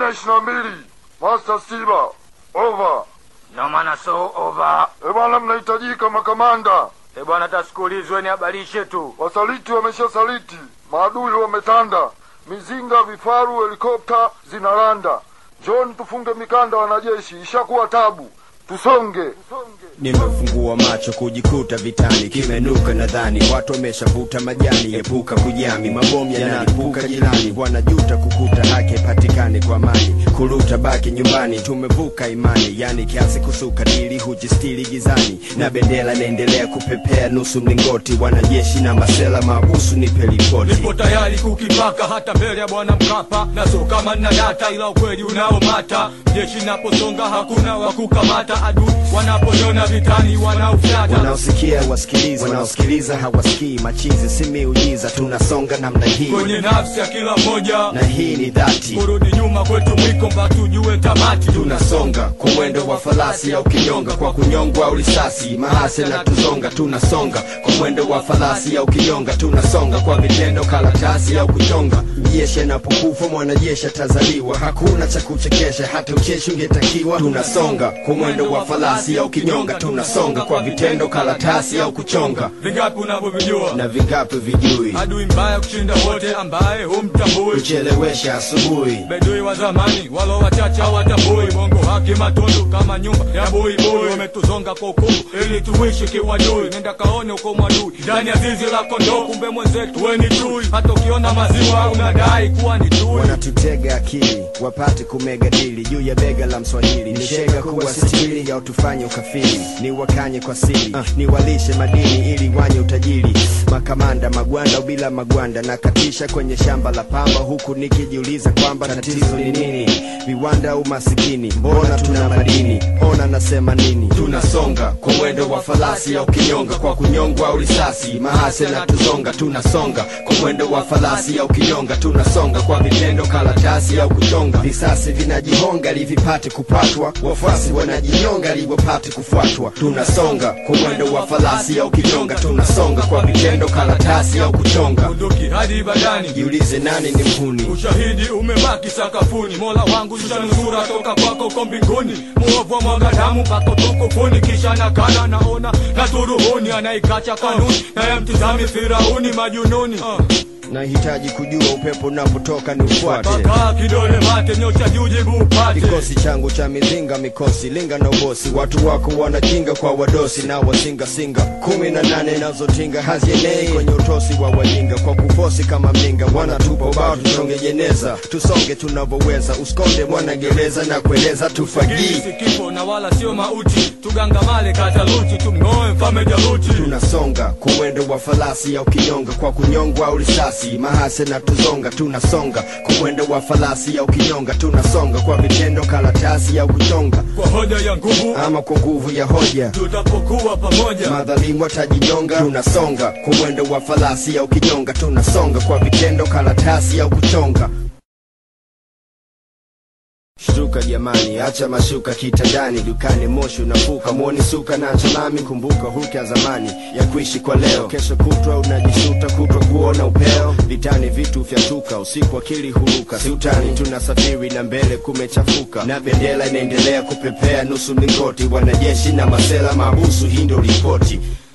nne ishirini na mbili Master Stiba, over. No maana so over. E bwana, mnahitajika makamanda. E bwana, tasikulizwe ni habarishe tu. Wasaliti wameshasaliti, maadui wametanda, mizinga, vifaru, helikopta zinaranda. John, tufunge mikanda, wanajeshi, ishakuwa tabu, tusonge. Nimefungua macho kujikuta vitani, kimenuka nadhani watu wameshavuta majani. Epuka kujami, mabomu yanalipuka jirani, wanajuta kukuta haki haipatikani kwa amani. Kuruta baki nyumbani, tumevuka imani, yani kiasi kusuka dili hujistili gizani, na bendera inaendelea kupepea nusu mlingoti. Wanajeshi na masela mabusu, nipe ripoti. Nipo tayari kukipaka hata mbele ya bwana Mkapa, na so kama nina data, ila ukweli unaomata. Jeshi naposonga hakuna wa kukamata, adui wanaponiona vitani wanaufyata. Wanaosikia wasikiliza, wanaosikiliza hawasikii. Machizi si miujiza, tunasonga namna hii, Kwenye nafsi ya kila mmoja, na hii ni dhati. kurudi nyuma kwetu mwiko mpaka tujue tamati. tunasonga kwa mwendo wa farasi au kinyonga, kwa kunyongwa au risasi, mahase na tuzonga. Tunasonga kwa mwendo wa farasi au kinyonga, tunasonga kwa vitendo, karatasi au kuchonga. Jeshi anapokufa mwanajeshi atazaliwa, hakuna cha kuchekesha, hata ucheshi ungetakiwa. Tunasonga kwa mwendo wa farasi au kinyonga, tunasonga kwa vitendo, karatasi au kuchonga. Vingapi unavyovijua? Na vingapi vijui Adui mbaya kushinda wote, ambaye humtambui. kuchelewesha asubuhi Bedui wa zamani walo wachache hawatambui bongo haki matundu kama nyumba ya buibui wametuzonga kwa ukumu ili tuishi kiwadui nenda kaone uko mwadui ndani ya zizi la kondoo kumbe mwenzetu we ni chui hata ukiona maziwa unadai kuwa ni chui wanatutega akili wapate kumega dili juu ya bega la mswahili ni shega kuwa sitili ya utufanye ukafiri ni wakanye kwa siri ni walishe madini ili wanye utajiri makamanda magwanda bila magwanda na katisha kwenye shamba la pamba huku nikijiuliza kwamba tatizo ni nini viwanda au masikini mbona tuna madini ona nasema nini tunasonga kwa mwendo wa farasi au kinyonga kwa kunyongwa au risasi mahase na tuzonga tunasonga kwa mwendo wa farasi au kinyonga tunasonga kwa vitendo karatasi au kuchonga visasi vinajihonga livipate kupatwa wafuasi wanajinyonga liwapate kufuatwa tunasonga kwa mwendo wa farasi au kinyonga tunasonga kwa vitendo karatasi au kuchonga bunduki hadi badani jiulize nani ni mhuni ushahidi umebaki sakafuni mola wangu shanusura toka kwako ko mbinguni muovu wa mwaga damu mpaka utukufuni kisha nakana naona na turuhuni anaikacha kanuni naye mtizami firauni majununi uh. nahitaji kujua upepo unapotoka ni ufuate Paka kidole mate nyosha juu jibu upate kikosi changu cha mizinga mikosi linga na ubosi watu wako wanakinga kwa wadosi na wasingasinga kumi na nane nazotinga hazienei kwenye utosi wa wajinga kwa kufosi kama mlinga wanatupa ubao tusonge jeneza tusonge tunavyoweza uskonde mwanagereza na kueleza tufagii si kifo na wala sio mauti tugangamale kataluti tumng'oe mfame jaluti tunasonga kwa mwendo wa farasi au kinyonga kwa kunyongwa au risasi mahase na tuzonga tunasonga kwa mwendo wa farasi au kinyonga tunasonga kwa vitendo karatasi au kuchonga kwa hoja ya nguvu ama kwa nguvu ya hoja tutapokuwa pamoja madhalimu watajinyonga tunasonga kwa mwendo wa farasi au kinyonga tunasonga kwa vitendo karatasi au kuchonga Shtuka jamani, acha mashuka kitandani, dukani moshi unafuka, mwoni suka na chalami. Kumbuka hulka ya zamani ya kuishi kwa leo, kesho kutwa unajisuta, kutwa kuona upeo. Vitani vitu vyatuka, usiku akili huruka, si utani, tunasafiri na mbele kumechafuka, na bendera inaendelea kupepea nusu mlingoti, wanajeshi na masela mabusu, hii ndio ripoti.